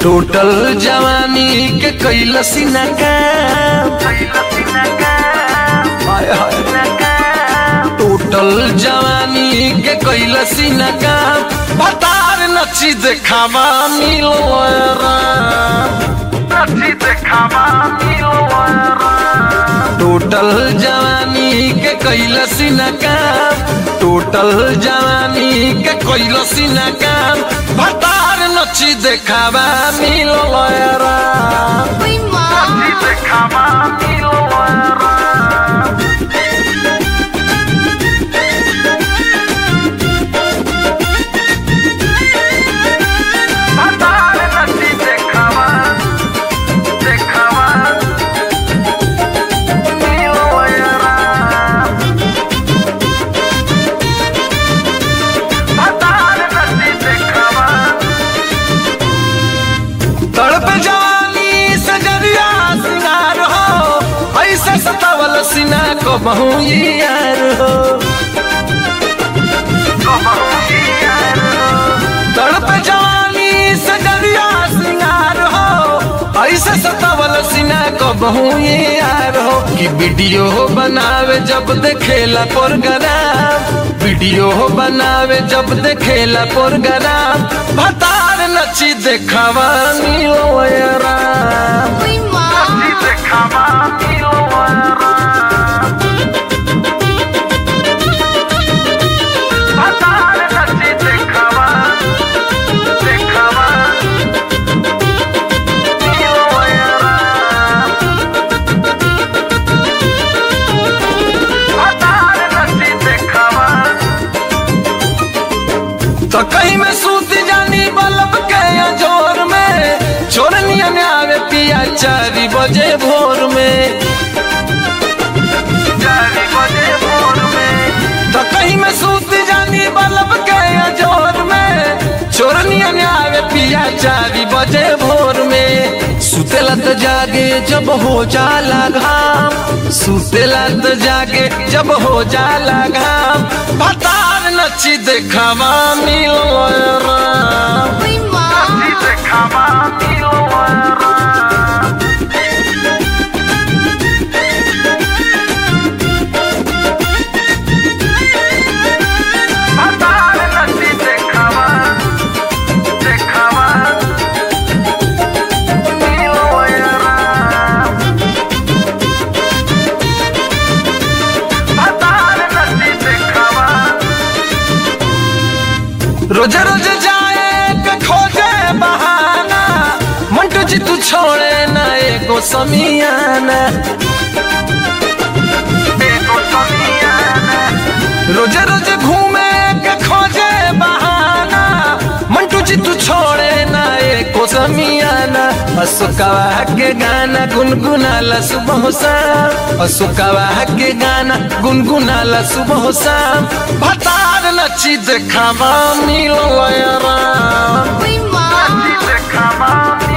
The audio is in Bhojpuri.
टोटल जवानी के कैलसी न काम हाय हाय टोटल जवानी के कैलसी न काम बतार नची देखावा मिलो टोटल जवानी के कैलसी न काम टोटल जवानी के कैलसी न काम बतार नची देखावा मिलो Uy, ma. तड़प जवानी सजरिया सिंगार हो ऐसे सतावल सिना को बहु यार हो तड़प जवानी सजरिया सिंगार हो ऐसे सतावल सिना को बहु यार हो कि वीडियो बनावे जब देखेला प्रोग्राम वीडियो बनावे जब देखेला प्रोग्राम भतार नची देखावा नीलो यारा Uy, ma. तो कहीं में सूत जानी बल्ब के जोर में चोरनिया ने आवे पिया चारी बजे भोर में तो कहीं में सूत जानी बल्ब के जोर में चोरनिया ने आवे पिया चारी बजे भोर में सुतेला तो जागे जब हो जाला घाम सुतेला तो जागे जब हो जाला घाम भतार नची देखावा मिलो राम Uy, ma. रोज रोज जाए के खोजे बहाना मंटू जी तू छोड़े ना एगो समियाना रोज रोज घूमे के खोजे बहाना मंटू जी तू छोड़े ना एको समियाना अशोकवा के गाना गुनगुनाला सुबह शाम अशोकवा के गाना गुनगुनाला सुबह शाम भतार नची देखावा मिलो Ram Uy, ma. Come on,